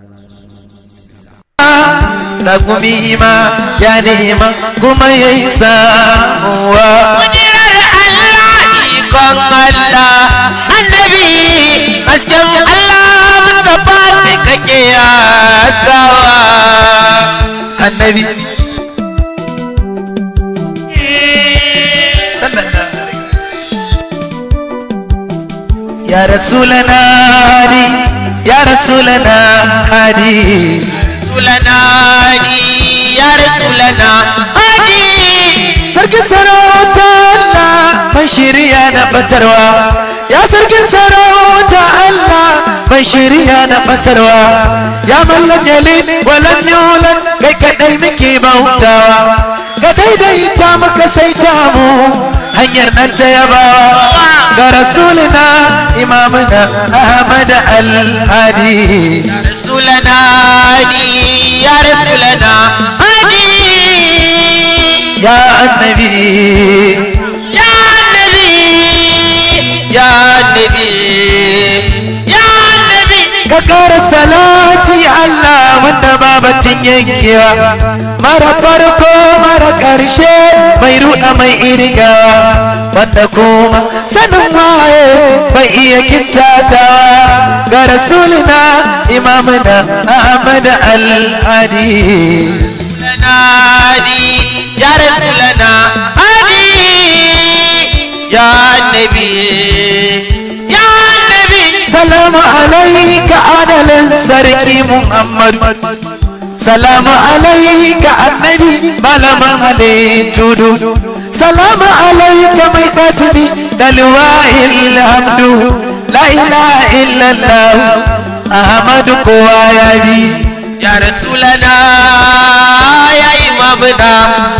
Ragumi ma ya nema kuma ya yi samuwa. kudirar Allah ikon Allah annabi hasken Allah Mustapha ne kake haskawa Annabi. Sallallahu alaihi. Ya Rasulana hadi, ya Rasulana hadi. Rasulana ni ya Rasulana hadi Sarkin sarauta Allah mai shirya na batarwa ya sarkin sarauta Allah mai shirya na batarwa ya mallam yalin walam yulan kai kadai muke bautawa ka daidaita muka saita mu hanyar nan ta yabawa ga rasulina imamuna Ahmad al-Hadi Rasulana ni ya Rasulana hadi ya annabi ya Nabi ya Nabi ya Nabi ka kara salati Allah wanda babatin yankewa mara farko mara ƙarshe mai ruɗa mai iriga wanda kuma sanin waye bai iya kintatawa ga rasulina imamuna Ahmad al-Hadi لنا هادي يا رسولنا هادي يا نبي يا نبي salamu alaika adalin sarki muhammadu salamu alaika annabi malaman halittu dudu salamu alaika mai katibi da liwa'il hamdu la ilaha illallah ahmadu kowa ya bi يا رسولنا يا إمامنا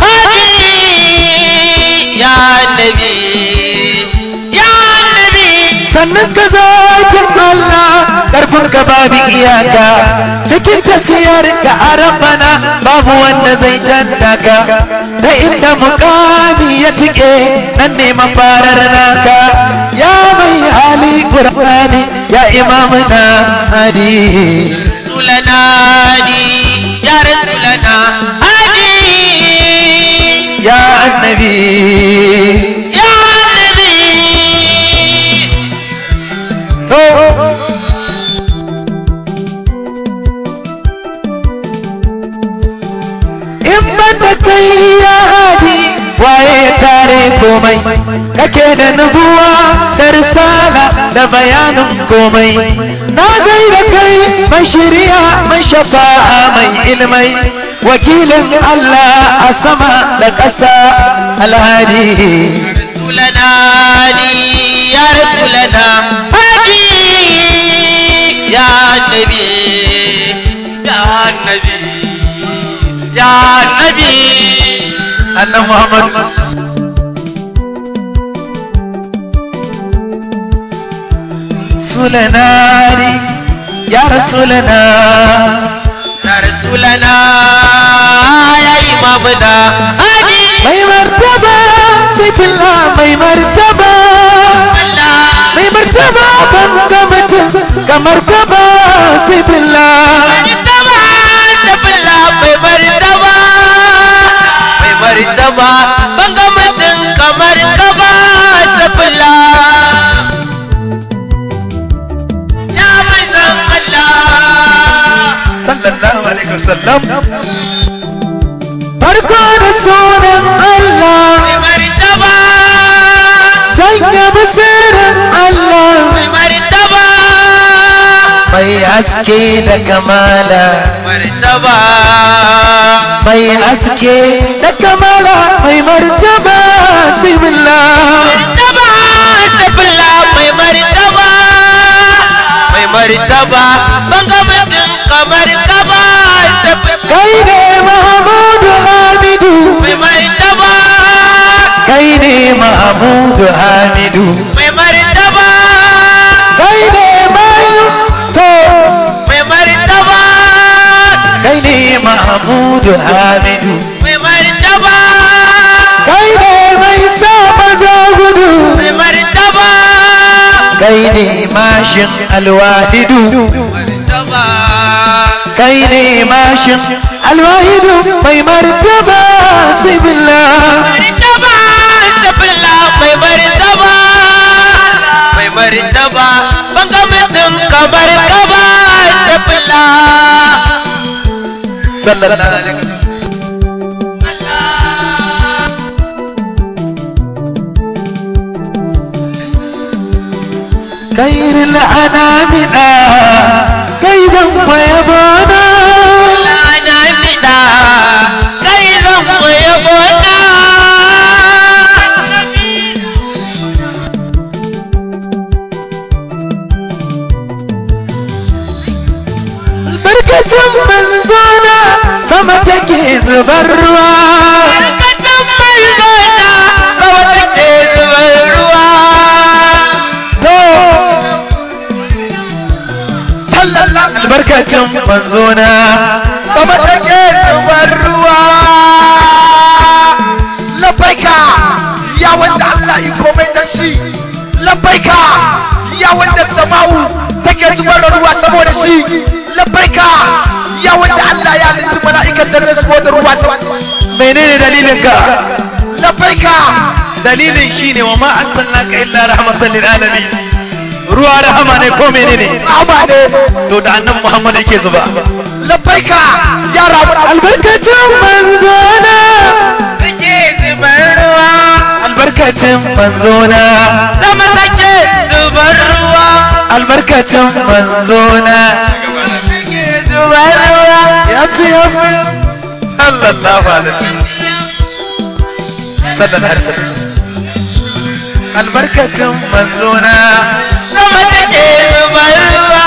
هادي يا نبي يا نبي sannan ka zakin Allah karfin ka babu iyaka cikin tafiyar ka a rabbana babu wanda zai janta ka da inda mukami ya tike nan ne mafarar naka ya mai hali qur'ani ya imamuna hadi رسولنا هادي يا رسولنا هادي ya annabi يا نبي oh. in banda kai ya hadi waye ya tare komai kake da nubuwa da risala da bayanin komai na gaida kai mai shiriya mai shafa'a mai ilmai wakilin Allah a sama da ƙasa alhadi رسولنا هادي يا رسولنا هادي يا نبي يا نبي يا نبي annan Muhammad Sulanari ya Rasulana يا رسولنا يا إمامنا هادي mai martaba sifila mai martaba الله mai martaba ban ga mutum kamar ka ba sifila martaba sabila mai martaba mai martaba ban ga mutum kamar ka ba sabila ya mai zan Allah sallallahu alaihi wasallam farko da sunan Allah mai martaba zan yabi sirrin Allah mai martaba mai haske da kamala martaba mai haske da kamala mai martaba sibilla martaba sabila mai martaba mai martaba ban ga mutum kamar ka ba sabila kai ne Mahmudu Hamidu mai martaba kai ne Mahmudu Hamidu mai martaba kai ne mai to mai martaba kai ne Mahmudu Hamidu mai martaba kai ne mai sa maza gudu mai martaba kai ne mashin alwahidu martaba kai ne mashin alwahidu mai martaba sibilla martaba sabilla mai martaba mai martaba ban ga mutum kamar kaba sabilla sallallahu alaihi wasallam خير الأنام كيزا ويبونا ana fida kai zan koyi gona albarkacin manzona sama take zubar ruwa Barkatan mai zona sama take zubar ruwa to sallallahu albarkacin manzona sama take zubar ruwa labbaika ya wanda Allah yi komai dan shi labbaika ya wanda sama'u take zubar da ruwa saboda shi labbaika ya wanda Allah ya halicci mala'ikan da zai zubar da ruwa saboda menene dalilinka labbaika dalilin shine wa ma arsalnaka illa rahmatan lil alamin ruwa rahama ne ko menene aba ne to da annabi Muhammad yake zuba labbaika ya rabu albarkacin manzona take zubar ruwa albarkacin manzona sama take zubar ruwa albarkacin manzona take zubar ruwa yafi yafi sallallahu alaihi sallallahu alaihi wasallam albarkacin manzona sama take zubar ruwa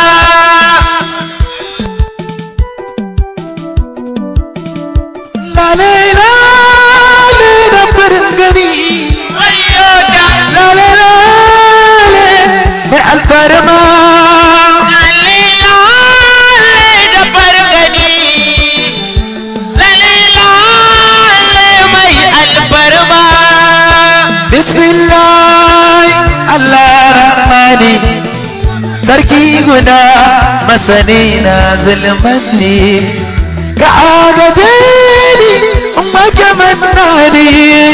lale lale da farin gani wayyota lale lale mai alfarma lalilale da fargani lalilale mai albarma bismillah Allah rahmani sarki guda masani na zulmati ka agaje ni in maka mannani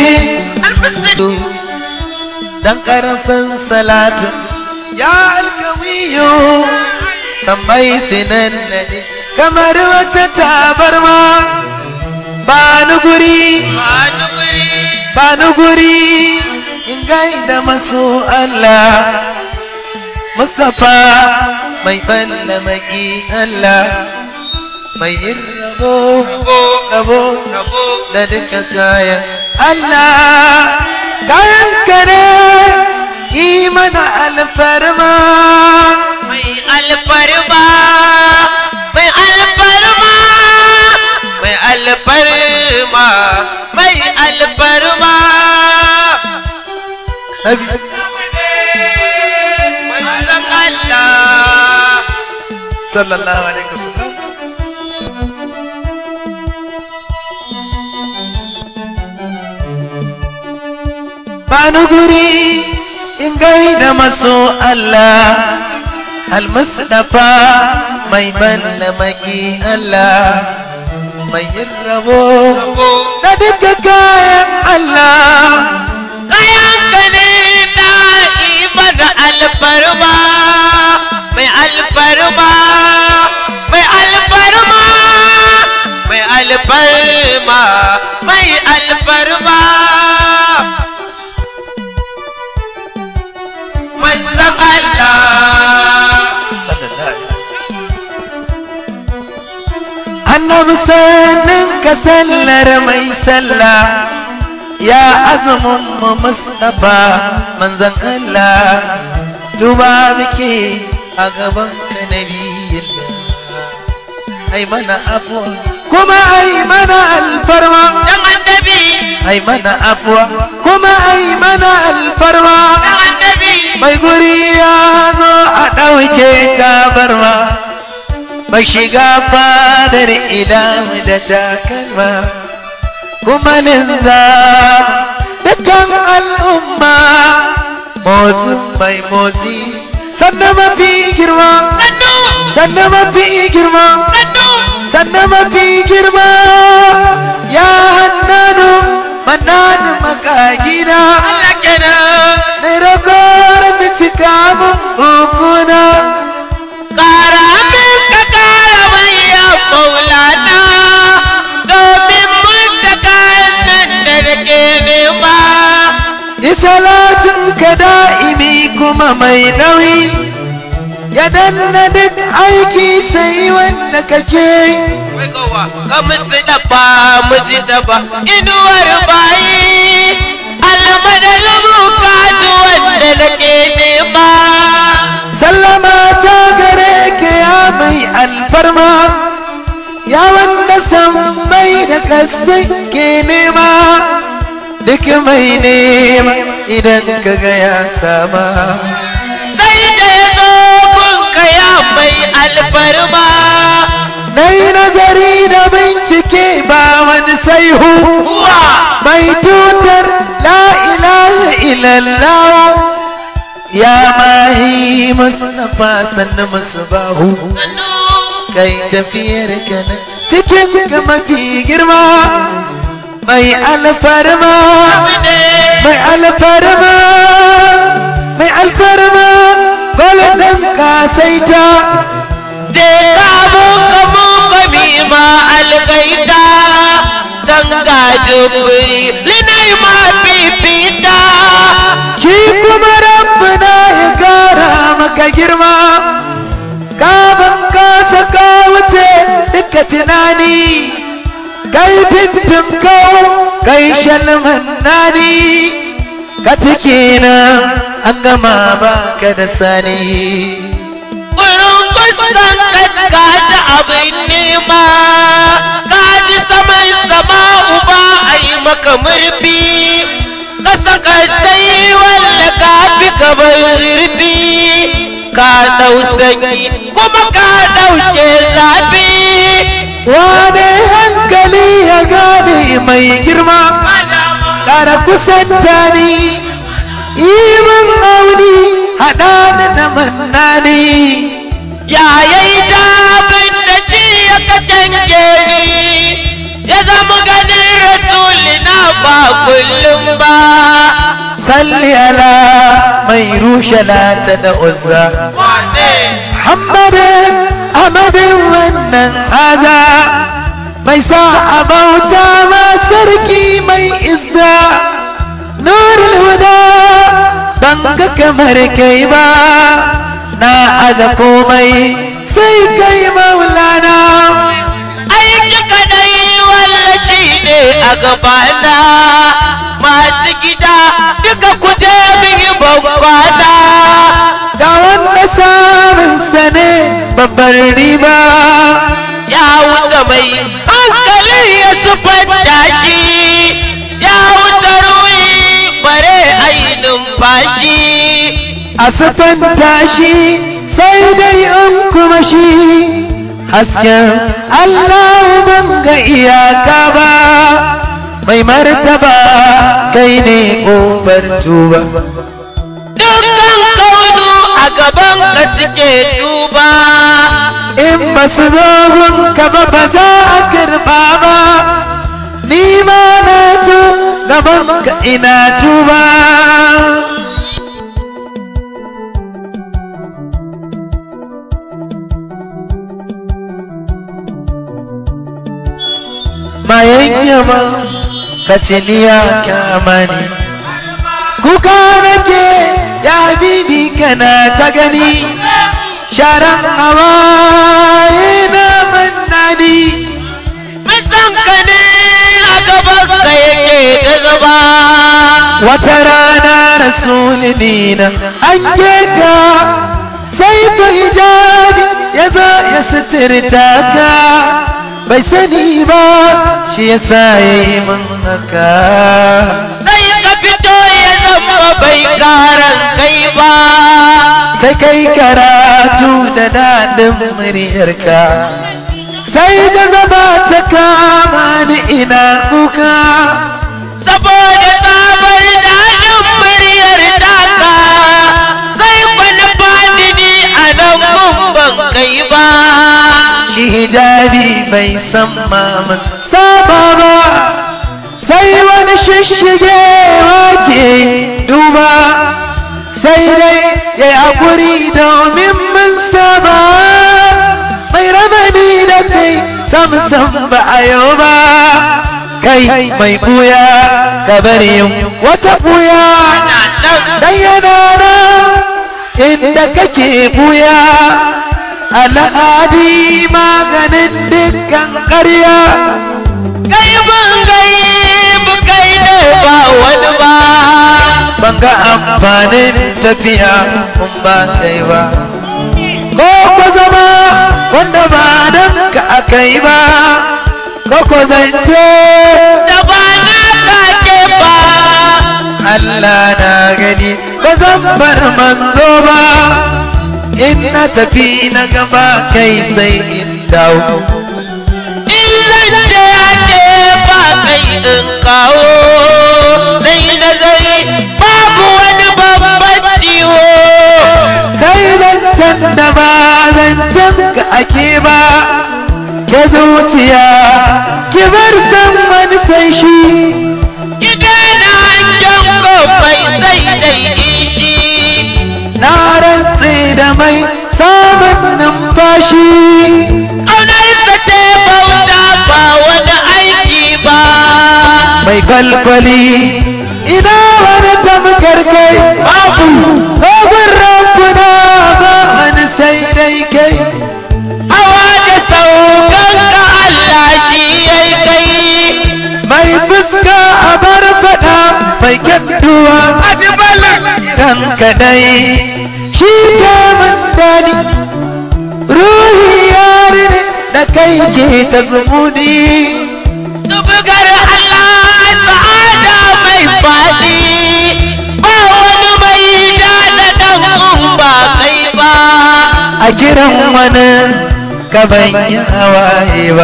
dan karfin salatu ya alkawiyo sammai sinan nadi kamar wata tabarma ba ni guri ba ni guri in gaida maso Allah Mustapha mai balla maki Allah mai yin rabo rabo da duka kayan Allah kayan kare yi mana alfarma mai alfarma mai alfarma mai alfarma mai alfarma Nabi manzon Allah sallallahu alaihi wasallam bani guri in gaida maso Allah almusdafa mai balla maki Allah mai yin rabo da duka kayan Allah kayan ka ne ta mana alfarma mai alfarma mai alfarma mai alfarma mai alfarma manzan Allah annabi sannin ka sallar mai sallah ya azumin mu mustapha manzan Allah duba muke a gaban ka nabiyillah ai mana afuwa kuma ai mana alfarma dan annabi ai mana afuwa kuma ai mana alfarma dan annabi mai guri ya zo a ɗauke tabarma mai shiga fadar ilamu da takalma kuma linza dukkan al'umma motsin mai motsi sannan mafi girma sannu sannan mafi girma sannu sannan mafi girma ya hannanu manani makagina Allah kenan na ragowar bincika mun hukuna Kara min ka kara manya maulana domin mun da kayan nan da nake nema. yi salatin ka da'imi kuma mai nauyi ya danna duk aiki sai wanda kake Wai gawa, ka musu dafa mu ji dafa inuwar bayi almadal bukatu wanda nake nema. sallama ta gare ka ya mai alfarma ya wanda sammai da kasai ke nema duk mai nema idan ka ga ya sama Sai da ya zo gunka ya mai alfarma. na yi nazari da bincike ba wani saihu Uwa, mai tutar la ilaha illallah ya mahi mustafa sannu musu bahu sannu. kai tafiyar ka nan cikin ka mafi girma mai alfarma mai alfarma mai alfarma golden kasaita Je ka muka muka mima algaita Zanga jubiri linai ma fifita ki kuma rabbina ya gara maka girma gaban kasa ka wuce duka tunani kai fintin kau kai shalman nani ka ciki na an gama baka da sani Kurin kuskan ka ji abin nema Ka ji saman sama uba a yi maka murfi Ka saka sai walla ka fi gaban zurfi Ka dau sanyi kuma ka dauke zafi wane hankali ya gane mai girma ƙara kusanta ni iman auni haɗa ni da mannani ya yayi jabin da shi ya katange ni ya zama ganin rasulina ba kullum ba salli ala mai rushe lata da uzza wane Muhammadin Ahmadin wannan haza mai sa a bauta ma sarki mai izza nurul huda ban ga kamar kai ba na aza komai sai kai maulana aiki kadai wallaci ne a gabana masu gida duka kuje min yi bankwana ga wanda samun sa ne babbar riba ya wuce mai hankali ya sufanta shi ya wuce ruhi bare ayi numfashi a siffanta shi sai dai in kuma shi hasken Allah ban ga iyaka ba mai martaba kai ne ƙofar tuba dukkan kaunu a gaban ka suke duba in ba su zo ka ba ba za a karba ba ni ma na tu gaban ka ina tuba mayan yama ka tiniya kamani kuka nake ya bibi kana ta gani sharan hawaye na mannani bisan ka ne a gaban ka yake da zaba wata rana rasulini na hange ka sai fa hijabi ya zo ya suturta ka bai sani ba shi ya sa ya yi min haka sai ka fito ya zama bai karan kai ba sai kai karatu da daɗin muryarka sai jazaba ta kama ni ina kuka saboda tsabar daɗin muryar taka sai kwana ni a nan gumban kai ba shi hijabi bai san maman saba ba sai wani shishige ke duba sai dai ya yi haƙuri domin mun saba mai ramani da kai samsam ba a yau ba kai mai buya ka bari yin wata buya dan yana nan inda kake buya al'adi maganin dukkan ƙarya kai ban gai kai ne ba wani ba ban ga amfanin tafiya kun ba kai ba ko ko zama wanda ba dan ka akai ba ko ko zance da ba na kake ba Allah na gani ba zan bar manzo ba in na tafi na gaba kai sai in dawo illan da yake ba kai in kawo nai nazari babu wani babban ciwo sai zancen da ba zancen ka ake ba ke zuciya ki bar san wani sai shi ki daina hangen kofai sai dai ishi na rantse da mai samun numfashi ƙaunarsa ce bauta ba wani aiki ba mai kwalkwali ina wani tamkar kai babu kogon rabbuna ba wani sai dai kai hawa da saukan ka Allah shi yai kai mai fuska a bar fada mai kyanduwa ran kadai shi ke mun dani ruhi yari ne da kai ke ta zumuni Zubugar Allah sa'ada mai faɗi ba wani mai da ɗan in ba kai ba. a kiran wani gaban ya waye ba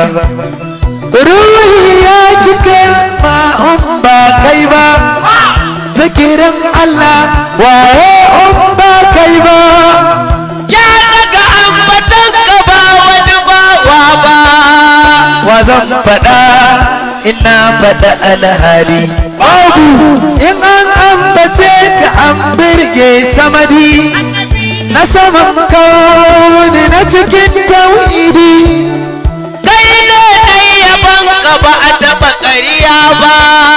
ruhi ya ki karma in ba kai ba zikirin Allah waye in ba kai ba Ya daga ambatan ka ba wani bawa ba. wa zan faɗa ina faɗa alhali babu in an ambace ka an birge samadi na saman kawuni na cikin tauhidi Kai ne ɗai yaban ka ba a taɓa ƙarya ba.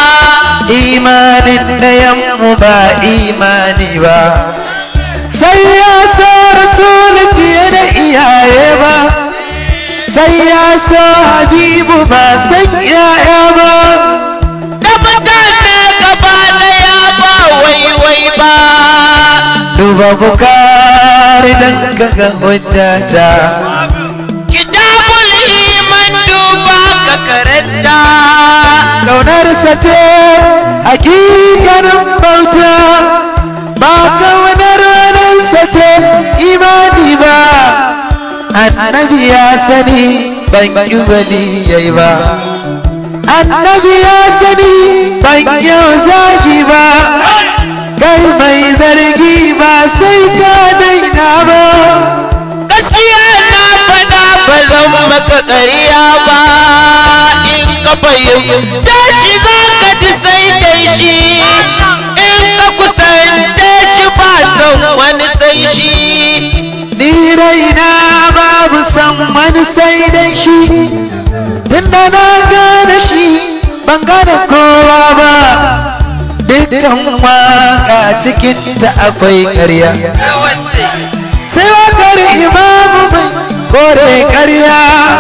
imanin ɗayanmu ba imani ba sai ya so rasul fiye da iyaye ba sai ya so habibu ba san yaya ba Da mutane gaba ɗaya ba waiwai ba. duba bukari dan kaga hujjata Kitabul iman duba ka karanta. kaunarsa ce hakikanin bauta ba kaunar waninsa ce imani ba annabi ya sani ban yi waliyai ba annabi ya sani ban yi zagi ba kai mai zargi ba sai ka daina ba gaskiya na faɗa ba zan maka ƙarya ba in ka fahimta shi za ka ji sai dai shi in ka kusance shi ba son wani sai shi ni raina babu san wani sai dai shi tunda na gane shi ban gane kowa ba dukkan waka cikin ta akwai ƙarya sai wakar imamu mai kore ƙarya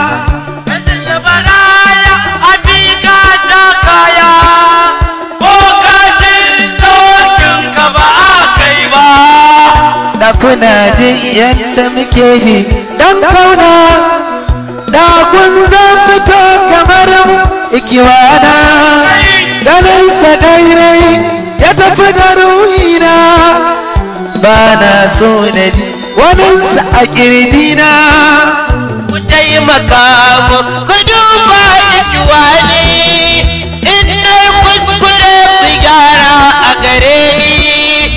da kuna jin yadda muke ji dan kauna da kun zan fito kamar mu ikiwana ganin sa daidai ya tafi da ruhina ba na so na ji waninsa a kirjina ku taimaka mu ku duba ikiwani in na yi kuskure ku gyara a gare ni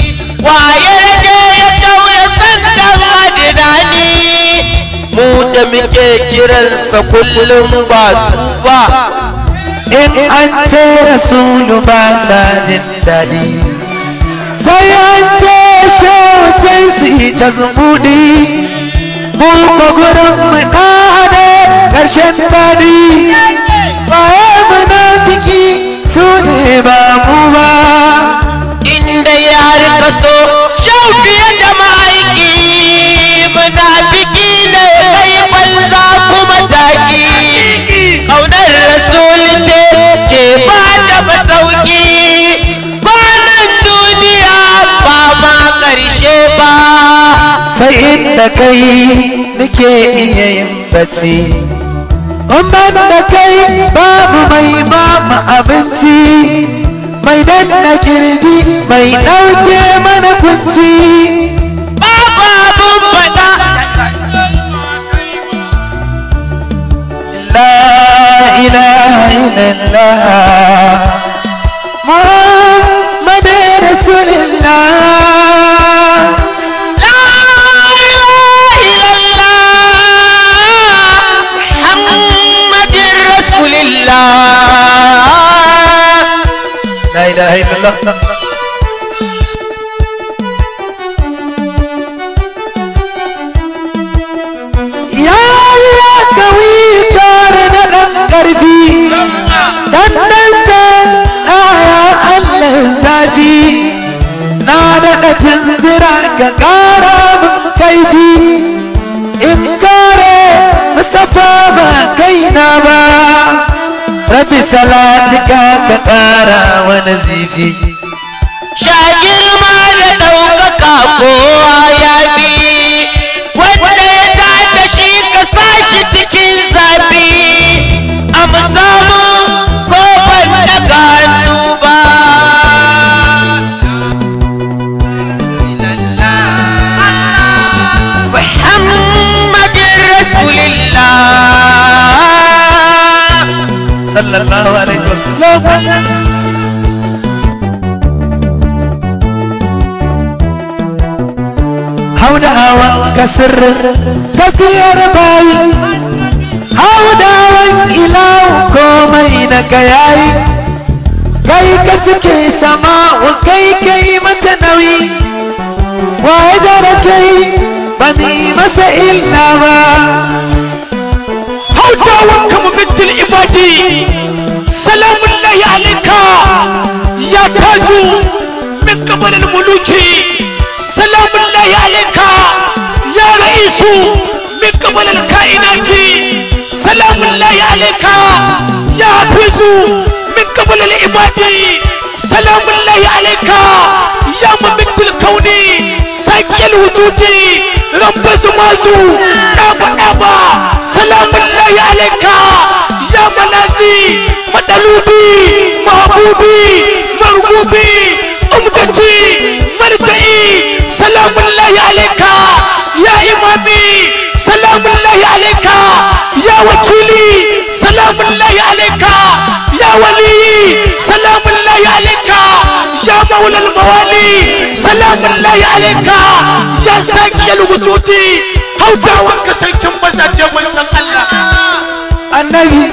waye rage ya tauye sandan adinani mu da muke kiransa kullum ba su ba in an ce rasulu ba sa jin daɗi sai an ce shehu sai su yi ta zumuɗi mu ko gurin mu ɗane ƙarshen daɗi baye munafiki su ne ba mu ba inda ya harka so shau fiye da ma'aiki munafiki ne kai banza kuma taki ƙaunar rasul ce ke ba da masauki kwanan duniya ba ma ƙarshe ba sai inda kai nake iya yin bacci in ban da kai babu mai mama abinci mai danna kirji mai ɗauke mana kunci babu abun faɗa la ilaha illallah muhammad rasulullah لا إله إلا الله محمد رسول الله la ilaha illallah ya Allah kawi tare da ɗan ƙarfi dan dan san ɗaya Allah zafi na daɗa tunzira ga ƙara min kaifi in kare Mustapha ba kaina ba Rabi salatika ka ƙara wani zifi sha girma da ɗaukaka kowa ya bi wanda ya ta da shi ka sa shi cikin zafi a musamman ko ban daga hannu ba محمد رسول الله sallallahu alaihi wasallam hauda hawan kasir tafiyar bayi hauda hawan ilahu komai na kayayi kai ka cike sama wa kai kai mata nauyi wa ya jara kai ba mi masa illa ba hautawan kama bintul ibadi salamun lahi alaika ya taju min kabar muluki salamun lahi alaika ya ra'isu min kabar kainati salamun lahi alaika ya hafizu min kabar ibadi salamun lahi alaika ya mamidul kauni sakiyar wujudi rambazu mazu ɗaba ɗaba salamun lahi alaika ya malazi madalubi mahabubi margubi umdati marja'i salamun lahi alaika ya imami salamun lahi alaika ya wakili salamun lahi alaika ya waliyi salamun lahi alaika ya maula الموالي سلام الله عليك يا ساقي الوجود هودا وانكسر كمبزا جمال الله annabi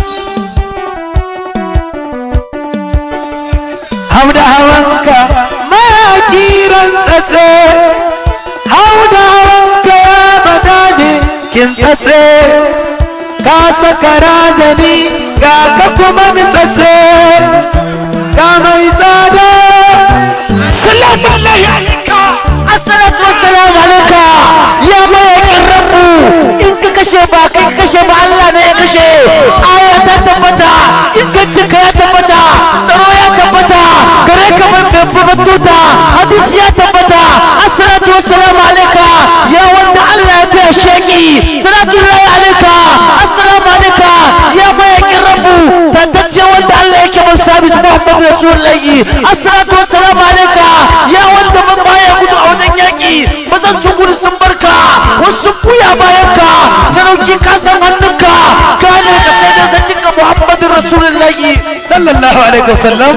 hauda hawanka makiran tsatse hauda hawanka ya bada ne kin tsatse ka saka razani ga ka kuma nitsatse ga mai tsada سلام الله عليك Assalatu wassalamu alaika ya mayakin rabu in ka kashe ba kai ka kashe ba Allah ne ya kashe aya ta tabbata ingancinka ya tabbata tsaro ya tabbata gare ka babban tuta hadisi ya tabbata assalatu wassalamu alaika ya wanda Allah ya taya sheki salatu lillahi alaika assalamu alaika ya mayakin rabu tantacce wanda Allah yake mun sabis Muhammadu Rasulullahi assalatu wassalamu alaika ya wanda ban baya gudu a wajen yaki mazan sun gudu sun barka wasu sun buya bayan ka sarauki ka san hannunka gane ka sai da zanninka Muhammadu Rasulullahi sallallahu alaihi wasallam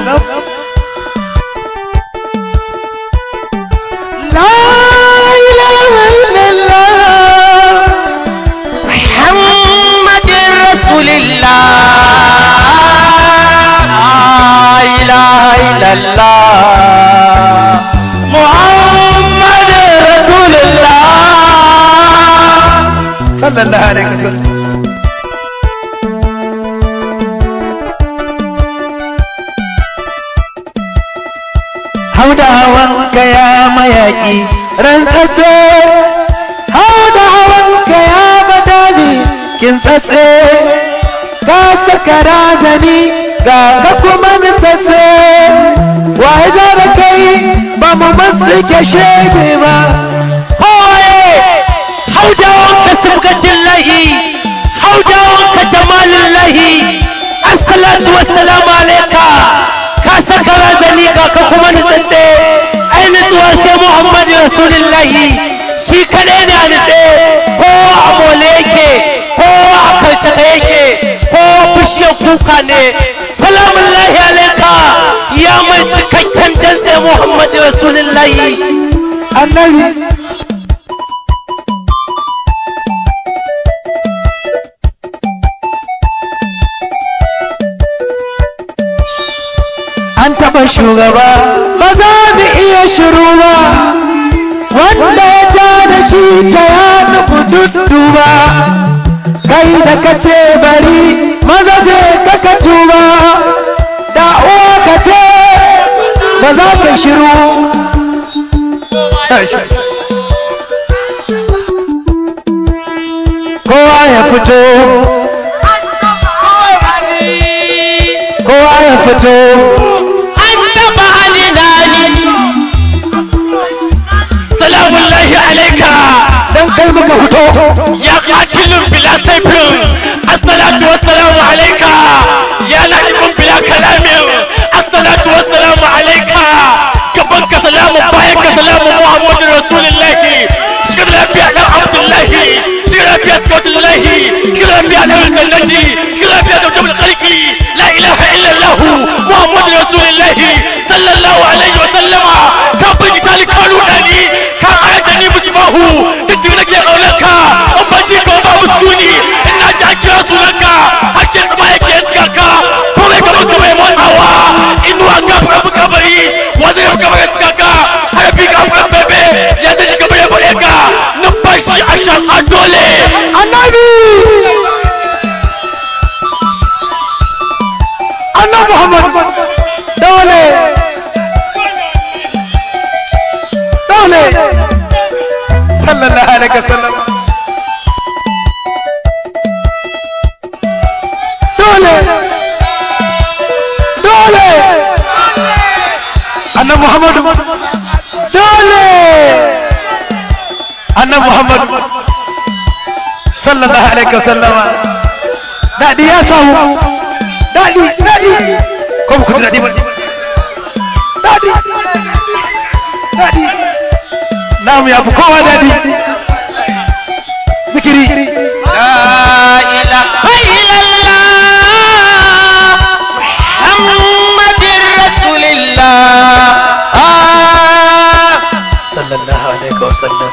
la ilaha illallah illallah Muhammad Rasulullah sallallahu alaihi wasallam hauda hawan ya mayaki rantsatse hauda hawan ya badani kin tsatse ka saka razani ga ka kuma nitsatse wa ya da kai ba mu masu ke shege ba Hoye haudawan ka subgatillahi haudawan ka jamalillahi assalatu wassalamu alaika ka saka razani ga ka kuma nitsatse ai nutsuwa sai muhammadu rasulullahi shi kaɗai ne a nutse ko a mole yake ko a kartaka yake ko bishiyar kuka ne salamun lahi alaika ya mai cikakken dantse muhammadu rasulullahi annabi an taɓa shugaba ba za mu iya shiru ba wanda ya ja da shi ta ya nufi dudduba kai da ka ce bari maza je ka ka tuba da uwa ka ce ba za ka shiru kowa ya fito kowa ya fito an taba alinani salamun lahi alaika dan kai muka fito ya katilun bila saifin assalatu wassalamu alaika ya na'ibun bila kalamin assalatu wassalamu alaika gaban ka salamu bayan ka salamu muhammadu rasulullahi shigar lafiya dan abdullahi shigar lafiya sikatullahi shigar lafiya dan jannati shigar lafiya da jabal khalqi la ilaha illallah muhammadu rasulullahi sallallahu alaihi wa sallama ka bugi talikanu dani ka ayata ni musbahu duk nake kaunarka in ba ji ka ba muskuni in na ji an kira sunanka harshe tsama yake iska ka komai ka baka mai motsawa inuwa ka buka buka bari wasu ya buka buka iska ka harafi ka buka bebe ya zai ji gaba ya bude ka numfashi a shan a dole annabi annabi muhammad dole dole sallallahu alaihi wasallam dole dole annabi muhammad dole annabi muhammad sallallahu alaihi wasallama daɗi ya samu daɗi daɗi ko ku ji daɗi ba daɗi daɗi namu ya fi kowa daɗi zikiri لا إله إلا الله محمد رسول الله آه sallallahu alaihi wasallam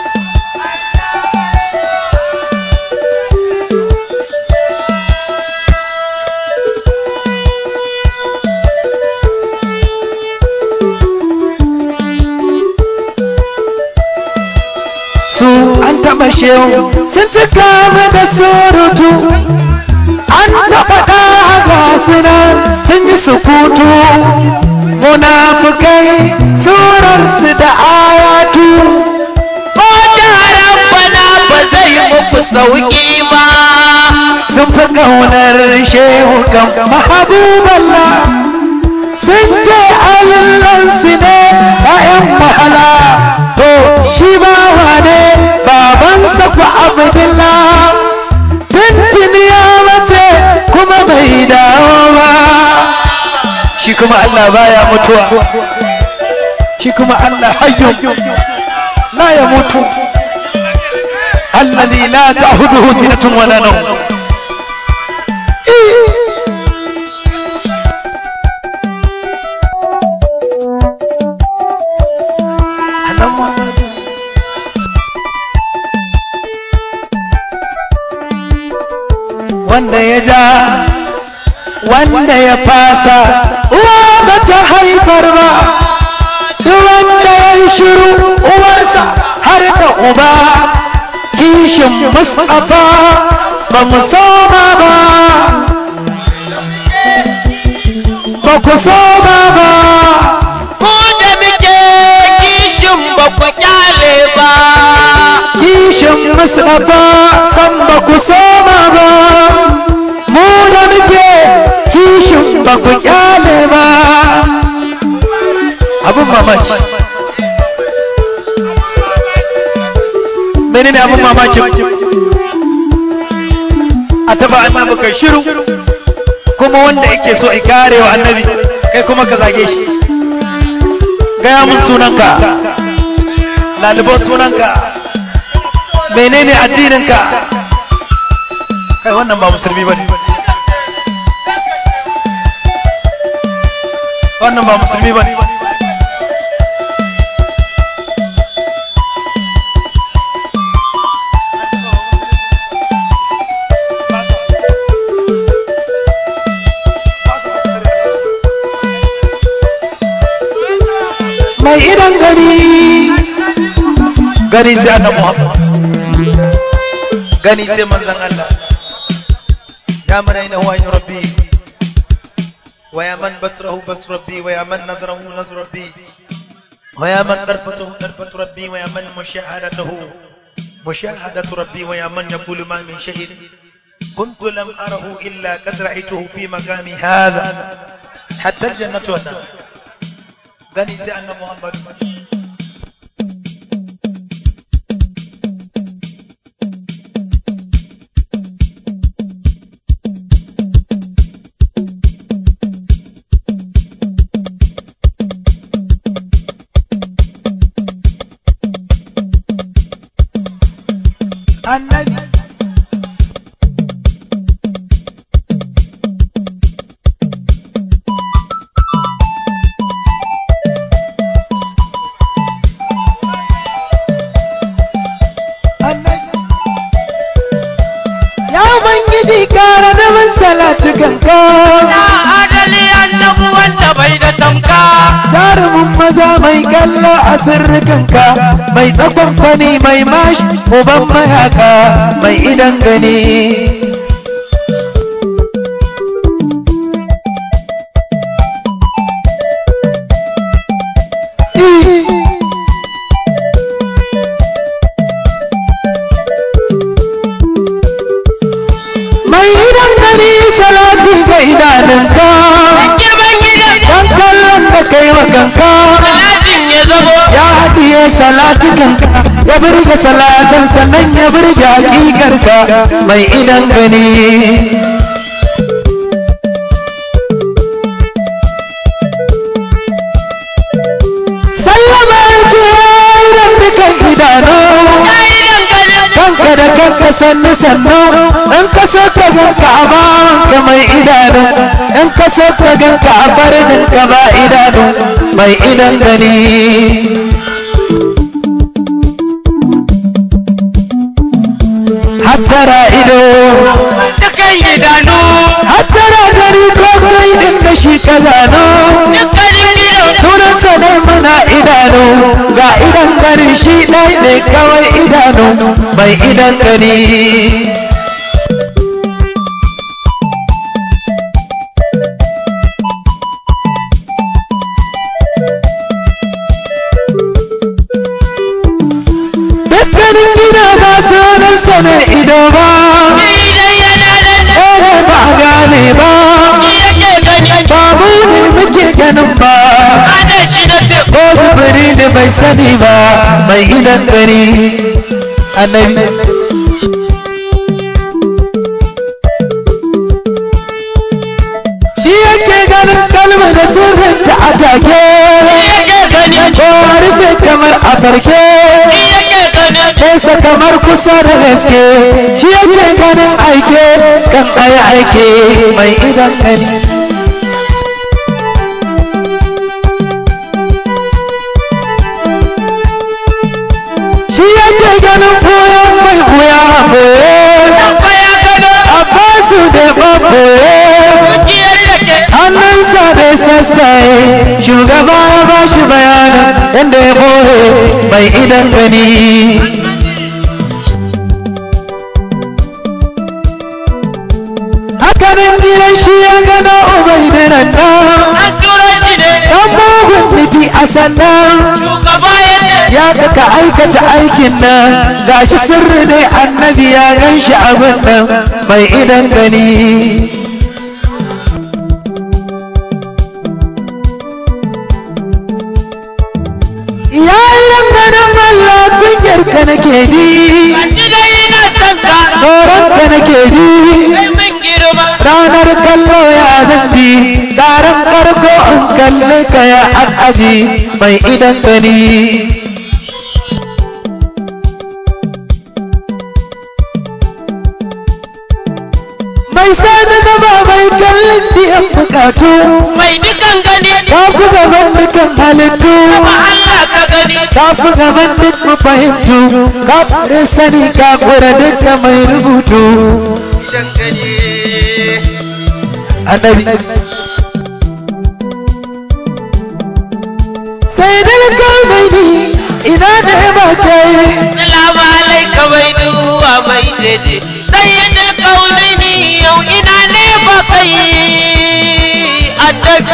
su an taɓa shehu sun cika mu da surutu an taɓa ɗaga suna sun yi sukutu munafukai surarsu da ayatu ko da rabbana ba zai muku sauki ba sun fi ƙaunar shehu kan mahabuballah sun ce allansu ne ‘ya'yan wahala to shi ba wane babansa ku abdullah tuntun ya mace kuma bai dawo ba shi kuma Allah baya mutuwa shi kuma Allah hayyu la ya mutu الذي لا تأخذه سنة ولا نوم أنا محمد wanda ya ja wanda ya fasa uwa ba ta haifar ba duk wanda ya yi shiru uwarsa har da uba kishin musafa ba mu soma ba ba ku soma ba Ku da muke kishin ba ku kyale ba. kishin musafa san ba ku soma ba mu da muke kishin ba ku kyale ba abin mamaki menene abin mamakin a taba annabi kai shiru kuma wanda yake so ya kare wa annabi kai kuma ka zage shi gaya mun sunanka lalibo sunanka menene addininka kai wannan ba musulmi bane wannan ba musulmi bane mai idan gani gani sai annabi Muhammad gani sai manzon Allah ya man ainahu ainu rabbi wa ya man basrahu basru rabbi wa ya man nazrahu nazru rabbi wa ya man darfatuhu darfatu rabbi wa ya man mushahadatuhu mushahadatu rabbi wa ya man yaqulu ma min shahid كنت لم أره إلا قد رأيته في مقامي هذا حتى الجنة والنار gani sai annan Muhammad annabi annabi ya ubangiji kara da man salatu kanka Ya adali annabu wanda bai da tamka. jarumin maza mai kallo a sirrikanka mai tsakon fani mai mashi uban mayaka mai idan gani mai idan gani salati ga idanunka Girman gidan dan kallon da kai wa kanka Salatin ya zamo. ya haɗiye salatukanka ya burge salatan sannan ya burge hakikarka mai idan gani sallama ke idan dukan idanu Ya yi dangalin. kanka da kanka sannu sannu in ka so ka ganka a bawanka mai idanu in ka so ka ganka a barnin ka ba idanu mai idan gani hattara ido Dukan idanu. hattara gari ko kai din da shi ka zano Dukkanin gidan. sunansa ne muna idanu ga idan gari shi ɗai ne kawai idanu mai idan gani dukkanin gida ba sunansa ne ido ba Idan yana nan. ɗaya ba a gane ba Shi yake gani. ba mu ne muke ganin ba Ana shi na ce. ko zubiri ne bai sani ba mai idan gari annabi shi yake ganin kalma da sirrinta a take Shi yake gani. ko a rufe kamar a farke Shi yake gani. nesa kamar kusa da gaske shi yake ganin aike kan ayi aike mai idan gani shi yake ganin koyon mai wuya boye Baya gano. abbasu da babboye Dukiyar ya sassaye shugaba ya ba shi bayanin yadda ya boye mai idan gani hakanan gidan shi ya gano ubai da nan an tura shi ne dan mugun nufi a sannan shugaba ya ce ya ka aikata aikin nan gashi sirri ne annabi ya gan shi abin nan mai idan gani ya yi ganin Allah kunyar ka nake ji ni dai ina son ka tsoron ka nake ji kai min girma ranar kallo ya zanji ƙaran karko in kalli ka ya aji mai idan gani mai sani zama mai kallon biyan bukatu mai dukan gani ta fi gaban dukan halittu ba Allah ka gani ta fi gaban duk mafahimtu ka kure sani ka kure duka mai rubutu idan gani annabi sai dalgar mai ni ina da ba kai Salamu alaika mai duwa mai jeje sayyidul kaunaini yau ina ne ba kai annabi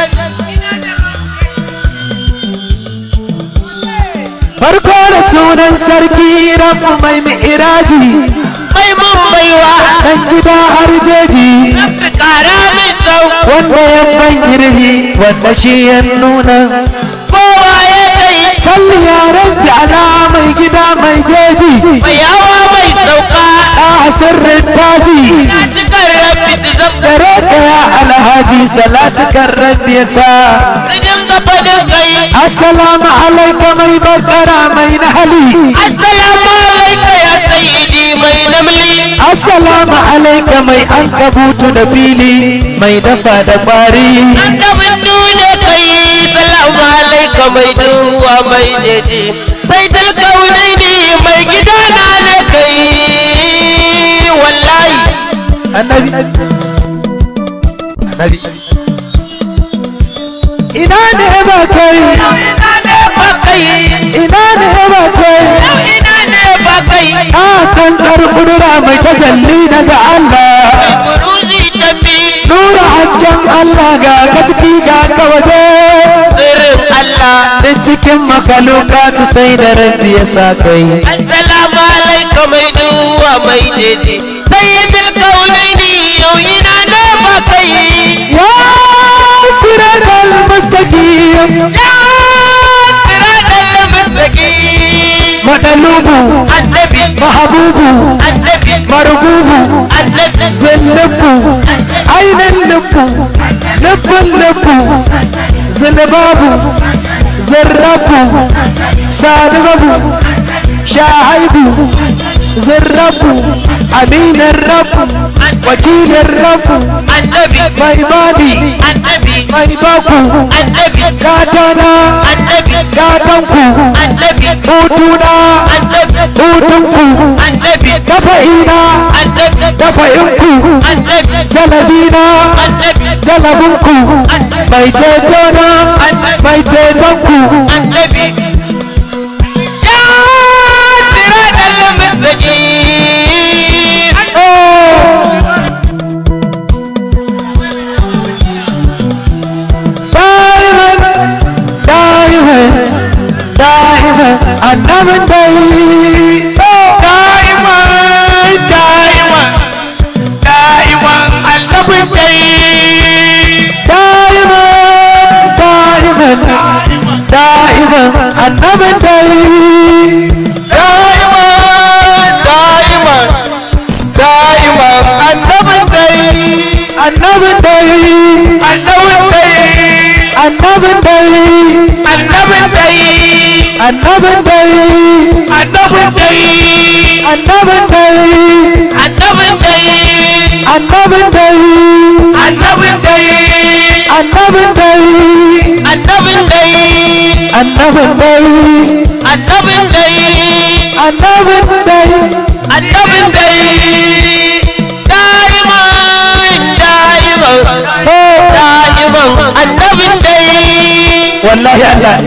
farko da sunan sarki rabu mai mi'iraji mai mun baiwa dan gida har jeji rabbi kara min sau wanda ya ban girhi wanda shi ya nuna kowa ya kai salli ya rabbi ala mai gida mai jeji mai hawa mai sauka a sirrin taji na cikar rabbi su zamta dare ka ya alhaji salatukan rabbi ya sa su dinga fadin kai assalamu alaika mai bakara mai nahali assalamu alaika ya sayyidi mai namli assalamu alaika mai an kabutu da fili mai dafa da kwari annabin dole kai salamu alaika mai duwa mai jeje sai talkaunai ne mai gida na ne kai wallahi annabi annabi ina ne ba kai ina ne ba kai ina ne ba kai ina ne ba kai a tsantsar kudura mai tajalli daga Allah buruzi tafi nura hasken Allah ga ka ciki ga ka waje sirrin Allah duk cikin makalukatu sai da rabbi ya sa kai assalamu alaika mai duwa mai jeje sayyidul kaunaini yau ina ne ba kai ya siratal mustaqim ya siratal mustaqim madalubu annabi mahabubu annabi margubu annabi zillubu ainihin lubu lubbun lubu zilbabu zirrabu sadigabu shahaibu zirrabu aminin rabu wakilin rabu annabi mai bani annabi mai baku annabi gatana annabi gatanku annabi hutuna annabi hutunku annabi dafa'ina annabi dafa'inku annabi jalabina annabi jalabinku mai cetona mai cetonku annabi ya siratal mustaqim da'iman da'iman da'iman annabin dai da'iman da'iman da'iman annabin dai da'iman da'iman da'iman annabin dai da'iman da'iman da'iman annabin dai annabin dai annabin dai annabin dai annabin dai annabin dai annabin dai annabin dai annabin dai annabin dai annabin dai annabin dai annabin dai annabin dai annabin dai annabin dai annabin dai da'iman da'iman da'iman annabin wallahi Allah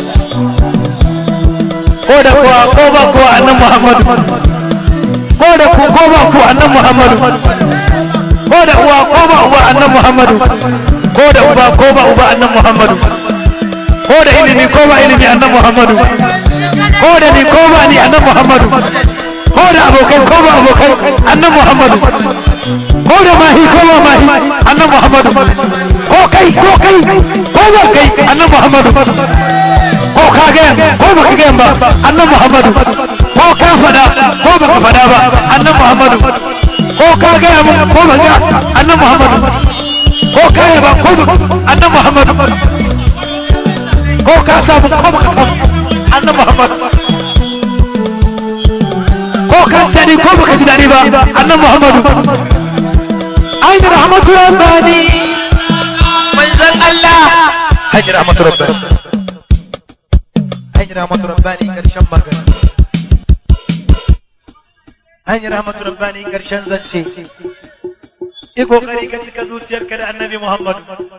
ko da kuwa ko ba kuwa annan Muhammadu ko da ku ko ba ku annan Muhammadu ko da uwa ko ba uba annan Muhammadu ko da uba ko ba uba annan Muhammadu ko da ilimi ko ba ilimi annan Muhammadu ko da ni ko ba ni annan Muhammadu ko da abokai ko ba abokai annan Muhammadu ko da mahi ko ba mahi annan Muhammadu ko kai ko kai ko ba kai annan Muhammadu ko ka ga ko ba ka ga ba annan Muhammadu ko ka fada ko ba ka fada ba annan Muhammadu ko ka ga mun ko ba ga annan Muhammadu ko ka ba ko ba annan Muhammadu ko ka samu ko ba ka samu annan Muhammadu ko ka ji daɗi ko baka ji daɗi ba annan muhammadu ainihin rahmatu rabbani manzon Allah ainihin rahmatu rabbani ainihin rahmatu rabbani ƙarshen magana ainihin rahmatu rabbani ƙarshen zance yi ƙoƙari ka cika zuciyarka da annabi muhammadu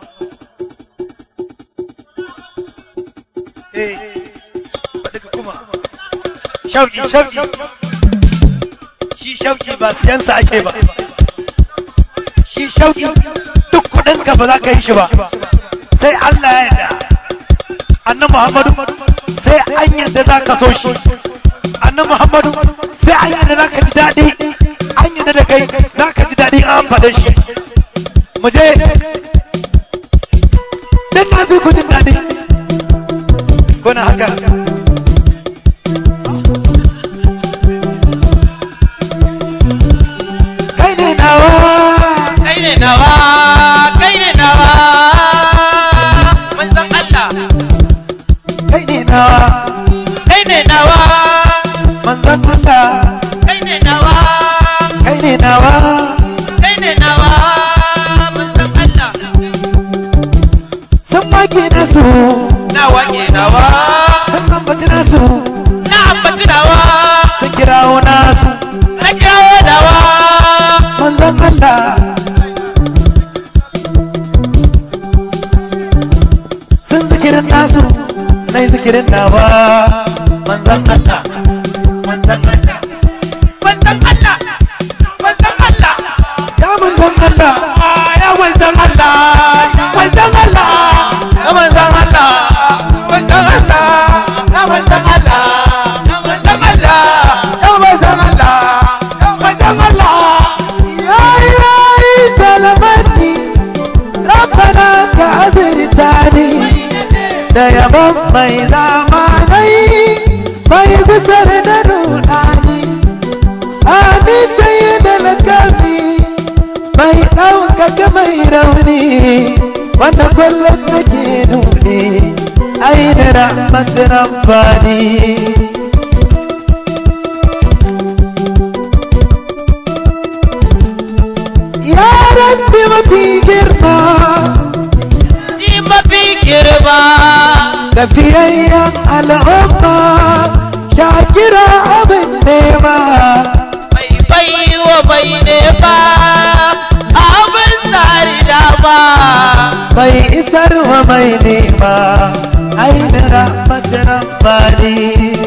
eh faɗi ka kuma shauƙi shauƙi shi shauki ba siyansa ake ba shi shauki duk kudinka ba za ka yi shi ba sai Allah ya yarda annan Muhammadu sai an yarda za ka so shi annan Muhammadu sai an yarda za ka ji daɗi an yarda da kai za ka ji daɗi an faɗa shi mu je dan na fi ku jin daɗi kuna haka kai ne nawa kai ne nawa kai ne nawa manzon Allah kai ne nawa kai ne nawa manzon Allah kai ne nawa kai ne nawa kai ne nawa manzon Allah sun maki nasu nawa ke nawa sun ambaci nasu na ambaci nawa sun kirawo nasu na kirawo nawa manzon Allah sun zikirin nasu na yi zikirin nawa manzon Allah manzon Allah manzon Allah manzon Allah ya manzon Allah ya manzon Allah manzon Allah ya manzon Allah manzon Allah ya manzon Allah ya manzon Allah ya manzon Allah ya manzon Allah يا إلهي سلامتني ربنا كأزرتاني da yaban mai zamanai mai gusar da nunani ani sai da lakami mai ɗaukaka mai rauni wanda kullum nake nuni ai da rahmatin rabbani ya rabbi mafi girma ni mafi girma tafiyayyen al'umma ya kira abin nema mai bai wa mai nema abin tsari dama mai isar wa mai nema ainihin rahmatin rabbani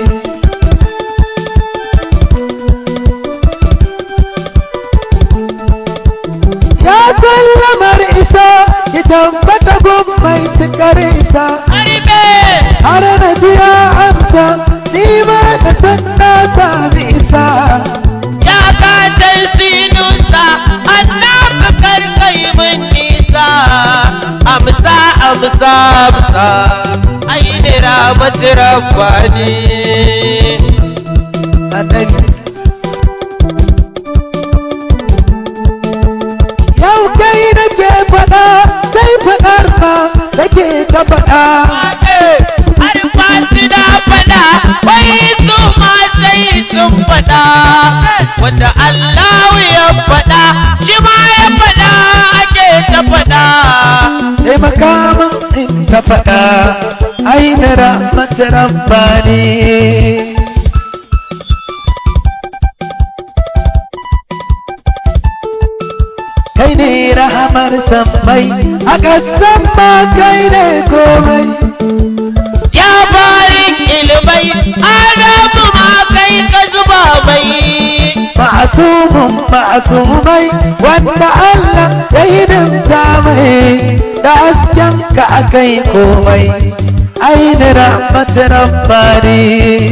ya sallamar isa ya tambata gun mai tukar isa harbe har na ji ya amsa ni ma da san na sami isa ya katar sinusa annabi karkai min nisa amsa amsa amsa aini rahmat rabbani annabi yau kai nake faɗa sai faɗar ma nake ta faɗa har fasu da faɗa wai su ma sai sun faɗa wanda Allah ya faɗa shi ma ya faɗa ake ta faɗa taimaka min in ta faɗa ainihin rahmat rabbani kai ne rahamar sammai a ƙasan ma kai ne komai adamu ma kai ka zuba mai ma'asumun ma'asumai wanda Allah ya hidimta mai da hasken ka akai komai aini rahmat rabbani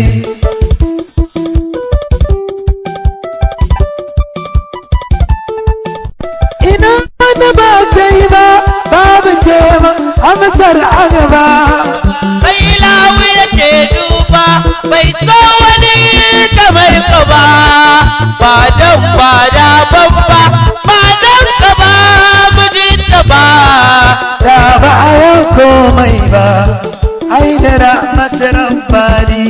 ina da ba kai ba babu tema amsar a gaba bai lawu yake duba bai so wani kamar ka ba ba dan ba da babba ba dan ka ba mijinta ba da ba a yau komai ba aini rahmat rabbani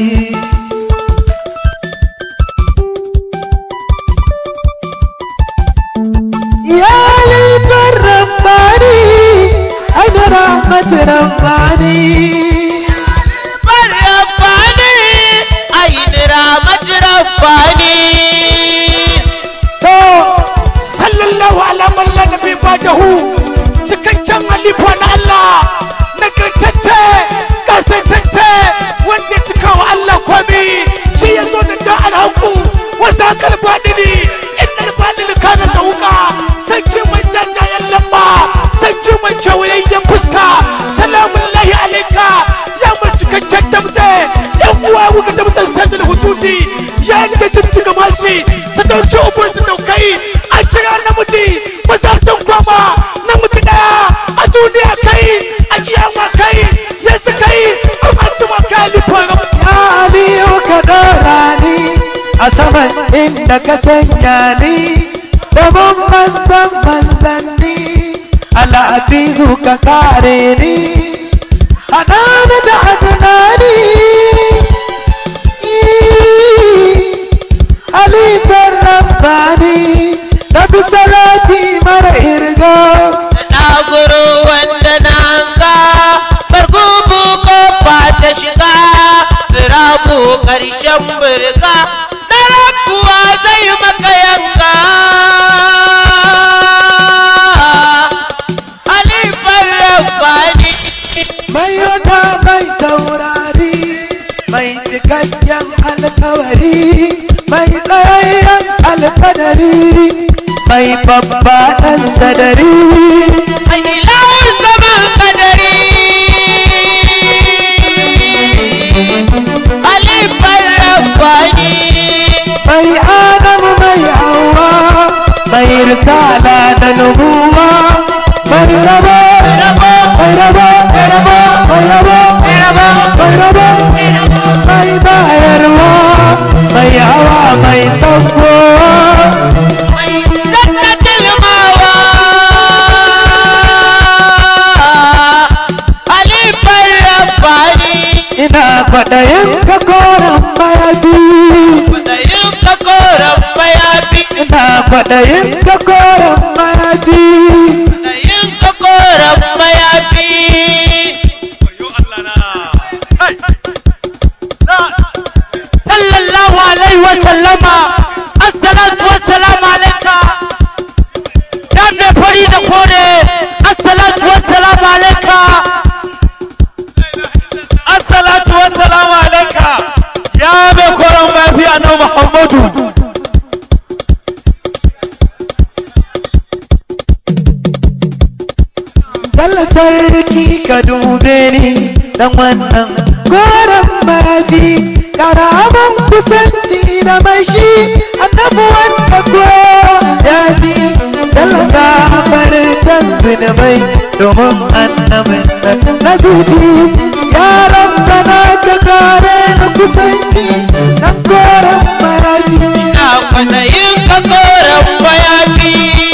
يا ليت رباني أنا رحمة رباني bar rabbani aini ramat rabbani تو sallallahu ala man la nabi ba'dahu cikakken halifa na Allah nagartacce kasantacce wanda ya cika wa Allah komi shi ya zo da da alhaku wasa kalbadini innal badini kana tauka sarki mai jajayen lamba sarki mai kyawayayyen fuska salamun lahi alaika ya mai cikakken damtse yan uwa wuka damtsen sanda da hujudi ya inda jijjiga mashi sadauci ubun su daukai a kira namiji ba za su kwama namiji daya a duniya kai a kiyama kai yanzu kai a fatima kalifar يا علي وكدراني أسمع إنك سنياني دمم منزم منزني على أبيزك كاريني أنا ندعتناني علي برباني نبي صلاتي مر إرقام na guru wanda na hanga bargubu kofa ta shiga sirabu karshen burga na rabuwa zai maka yanka halifar rabbani mai wata mai taurari mai cikakken alkawari mai tsayayyen alkadari mai babbaɗan sadari a ilahun zaman kadari halifar rabbani mai adamu mai hawa mai risala da nubuwa mai raba mai raba mai raba mai raba mai raba mai bayarwa mai hawa mai saukowa mai zannatin mawa halifar rabbani ina kwaɗayin ka koren mayafi da yin kakoran mayafi ina kwaɗayin ka koren mayafi da yin kakoran mayafi sallallahu alaihi wa sallama assalatu wassalamu alaika ya mai fari da kore assalatu wassalamu alaika assalatu wassalamu alaika ya mai koren mafi annabi muhammadu Dalla sarki ka dube ni dan wannan koren mayafi karaman kusanci da mai shi annabi wanda ko ya fi Dalla gafar can zunubai domin annabin nan na zubi yaran bana ka kare na kusanci dan koren mayafi na kwada yin kakoran mayafi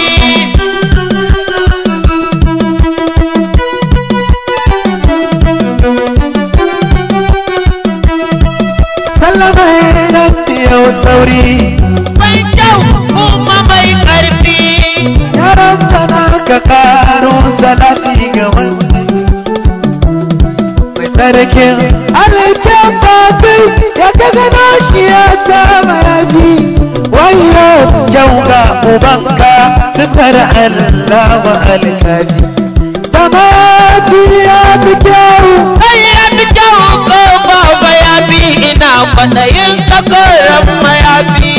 sallama nan yau sauri mai kyau kuma mai karfi yaran bana ka karo salati ga wannan mai tsarkin alaikin bakai ya ka gano shi ya sama yafi wayo yau ga ubanka sukar Allah wa alkali da mafi ya fi kyau kai ya fi kyau ko ba mayafi ina kwaɗayin kakoran mayafi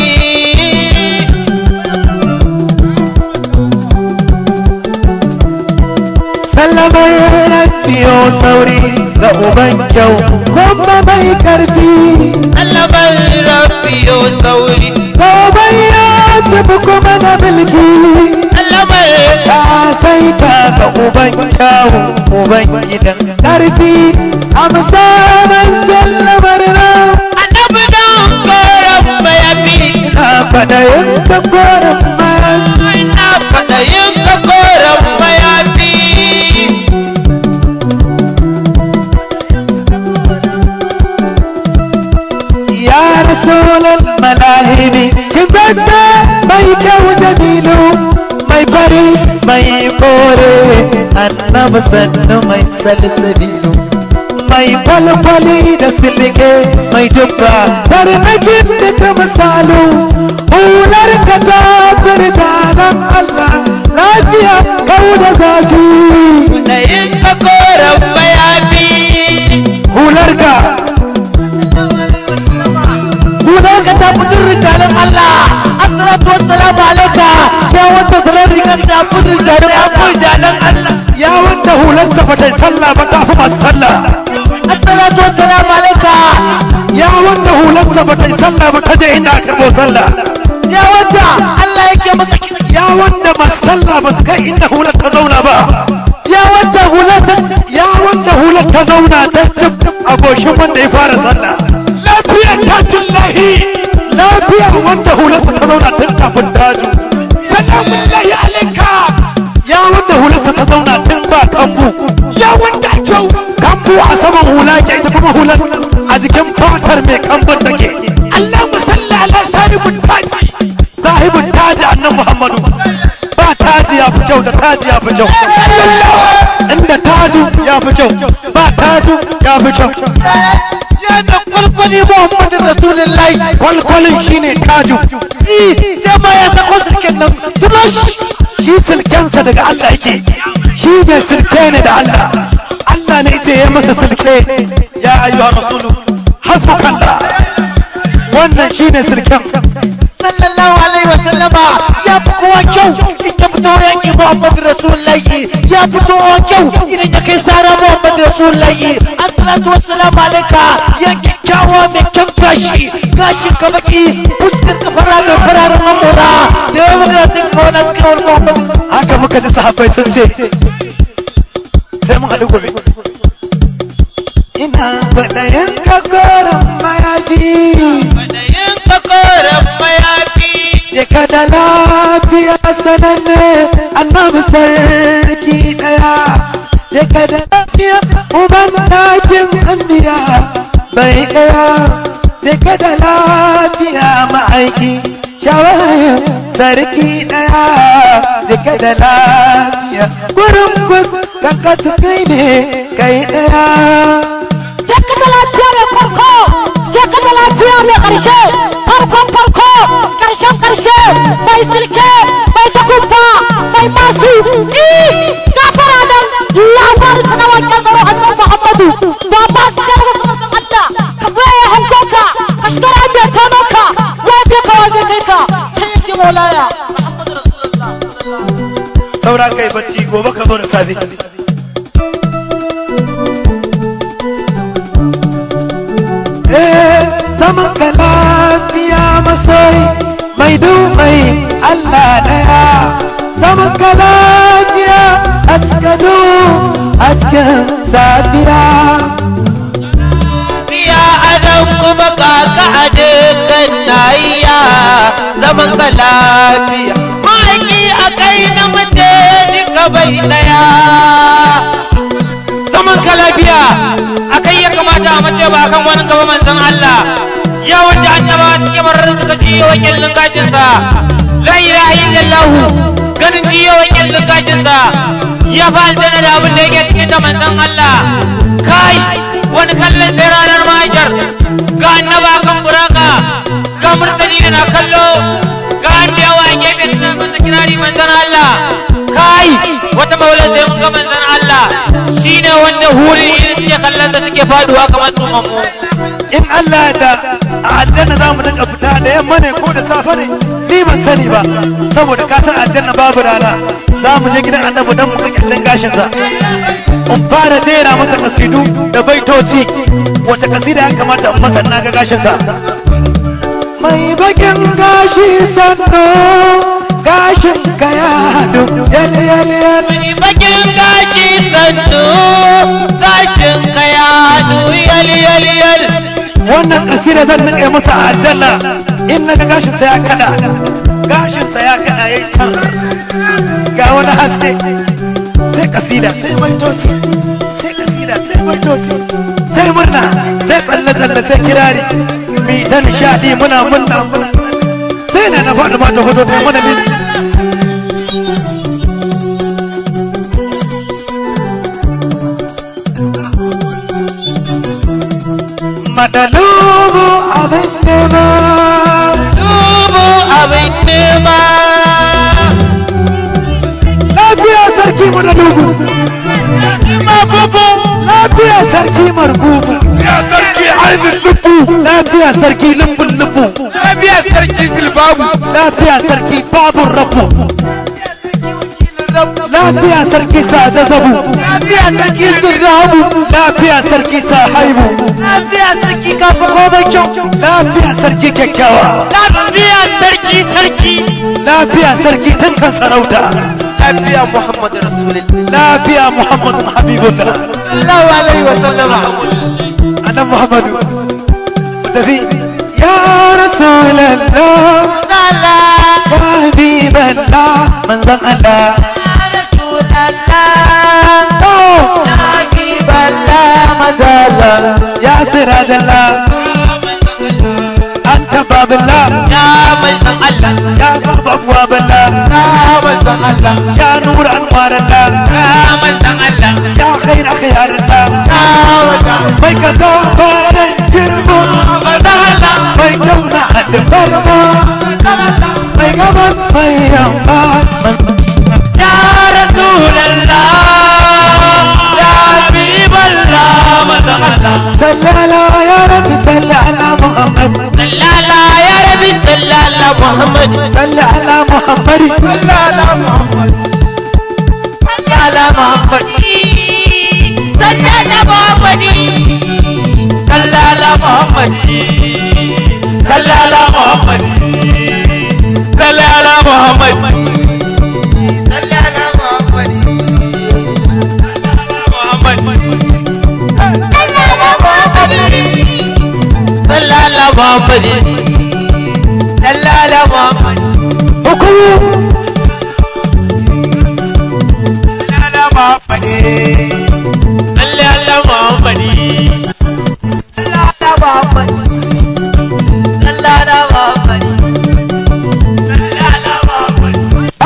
sallamar rabbiyo sauri ga uban kyau kuma mai karfi Alabar rabiyo sauri gobe ya sabu kuma na mulki Alabar ka sai ta ga uban kyawu uban gidan karfi amsa man sallamar nan annabi don koran mayafi na kwaɗayin ka koren man ina kwaɗayin kakoran mayafi ya rasulal malahibi kin zanta mai kyau jamilu mai fari mai kore annabi sannu mai salsabilu mai kwalkwali da silike mai jubba tarnakin da ta misalu hular ka ta firdalan Allah lafiya kau da zafi kwaɗayin kakoran mayafi hular ka Gudan ka ta fi rijalin Allah. Assalatu wassalamu alaika. Ya wata sanar rigar ta fi rijalin Allah. ya wanda hularsa ba ta yi sallah ba ta fi masu sallah Assalatu wassalamu alaika. ya wanda hularsa ba ta yi sallah ba ta je inda aka karɓo sallah Ya wata Allah yake masa ki- ya wanda masu sallah ba su kai inda hular ta zauna ba Ya wata hular ta ya wanda hular ta zauna ta cif a goshin wanda ya fara sallah lafiya ta tullahi lafiya wanda hularsa ta zauna tun kafin taju salamun lahi alaika ya wanda hularsa ta zauna tun ba kambu ya wanda kyau kambu a saman hula ke ita kuma hular a jikin fatar mai kambun take Allah musalla ala sahibul taji sahibul taji annan Muhammadu ba taji ya fi kyau da taji ya fi kyau inda taju ya fi kyau ba taju ya fi kyau ya da kwalkwali Muhammadin Rasulullahi. kwalkwalin shine taju Eh, Sai ma ya sako sirken nan. Tulosh. shi silkensa daga Allah yake shi mai silke ne da Allah Allah ne ce ya masa silke ya ayyuha rasulu hasbukallah wannan shine silken sallallahu alaihi wa sallama ya fi kowa kyau in ya fito yanki Muhammadu Rasulullahi ya fito kowa kyau idan ya kai sara Muhammadu Rasulullahi assalatu wassalamu alaika ya kyakkyawa mai kyan gashi gashin ka baki fuskar ka fara mai fararen mamora da yawan magana sai ka wani suka wani Muhammadu haka muka ji sahabbai sun ce sai mun haɗu gobe ina faɗayen kagoron mayafi kwaɗayin kakoran mayafi ya kada lafiya sananne annabi sarki ɗaya ya kada lafiya uban takin anbiya bai ɗaya ya kada lafiya ma'aiki shawarar sarki ɗaya ya kada lafiya gurin kus kanka kai ne kai ɗaya Jaka da lafiya mai farko, jaka da lafiya mai ƙarshe, farkon farko, ƙarshen ƙarshe, mai silke, mai takumba, mai masu, eh, gafara nan, labarin sana waƙen tsaro annan Muhammadu, ba ba su jar wasu mazan Allah, ka goya ya hanko ka, ka shiga rami ya tono ka, wa bai ka wa zai kai ka, sai yake maulaya. Muhammadu Rasulullah, sallallahu saura kai bacci gobe ka zo da safe Eh, zaman ka lafiya masai mai dumai Allah daya zaman ka lafiya askadu asken safiya biya adam kuma kaka a dukkan nahiya zaman ka lafiya ma'aiki a kai na mace duka bai daya zaman ka lafiya a kai ya kamata a mace ba kan wani gaba manzon Allah ya wanda annaba suke barar suka ji yawan kyallin gashinsa la ilaha illallah ganin ji yawan kyallin gashinsa ya fa aljanna da abin da yake cikin ta manzon Allah kai wani kallon sai ranar mahashar ga annaba kan buraka ga mursali da na kallo ga anbiyawa a gefe suna masa kirari manzon Allah kai wata maula sai mun ga manzon Allah shine wanda hurin irin suke kallon da suke faduwa kamar su mamu in Allah ya da a aljanna za mu dinga fita da yamma ne ko da safe ne ni ban sani ba saboda ka san aljanna babu rana za mu je gidan annabi dan mu ga kyallin gashinsa in fara jera masa kasidu da baitoci wace kasida ya kamata in masa na ga gashinsa mai bakin gashi sanno gashin ka ya hadu yal yal yal Mai bakin gashi sandu gashin kaya yal yal yal wannan kasida zan nake masa a aljanna in na ga gashinsa ya kada gashinsa ya kada ya tar ga wani haske sai kasida sai baitoci sai kasida sai baitoci sai murna sai tsalle tsalle sai kirari mi ta nishadi muna murna muna tsalle sai da na faɗi ma ta hudu ta mana minti madalubu abin nema dubu abin nema lafiya sarki madalubu lafiya sarki margubu ya sarki ainihin tubu lafiya sarki lumbun lubu lafiya sarki silbabu lafiya sarki babun rabu lafiya sarki sada zabu lafiya sarki zirrabu lafiya sarki sahaibu lafiya sarki kafa komai kyau lafiya sarki kyakkyawa lafiya sarki sarki lafiya sarki tankan sarauta lafiya muhammadu rasulullah lafiya muhammadun habibullah sallallahu alaihi wa sallama annan muhammadu mu tafi ya rasulallah ya habiballah manzan allah oh ya sirajallah anta babillah ya manzan Allah ya baba abwaballah ya nur anwarallah ya manzan Allah ya khair khiyarallah mai ka gafaran girma manzan Allah mai kauna hadin barma mai gabas mai yamma ya rasulallah ya habiballah manzan Allah sallala ya rabbi salli ala muhammad sallala ya rabi sallala muhammad salli ala muhammadi sallala muhammad sallala muhammad sallala muhammad sallala muhammad sallala muhammad sallala muhammad sallala muhammad muhammad sallala muhammad sallala muhammad hukumu sallala muhammad sallala muhammad sallala muhammad sallala muhammad sallala muhammad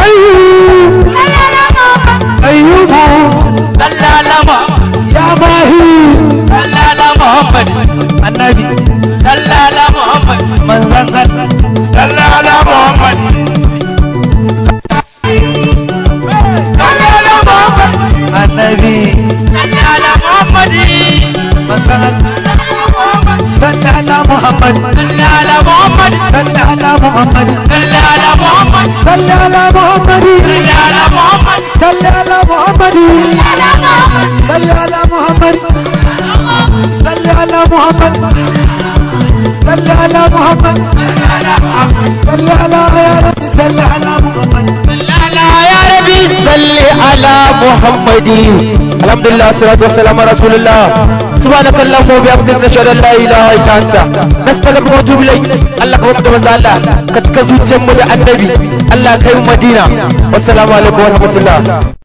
ayyubu sallala muhammad ya mahi sallala muhammad annabi sallala muhammad manzan allah sallala muhammad sallala muhammad annabi sallala muhammad manzan allah salli ala muhammad sallala muhammad salli ala muhammad sallala muhammad salli ala muhammad sallala muhammad salli ala muhammad salli ala muhammad salli ala muhammad salli ala muhammad salli ala ya rabbi salli ala muhammad sallala ya rabi صل على محمد الحمد لله والصلاة والسلام على رسول الله سبحانك اللهم وبحمدك نشهد ان لا اله الا انت نستغفرك ونتوب اليك الله كما كتب الله كتكزوت سمو النبي الله كيم مدينة والسلام عليكم ورحمة الله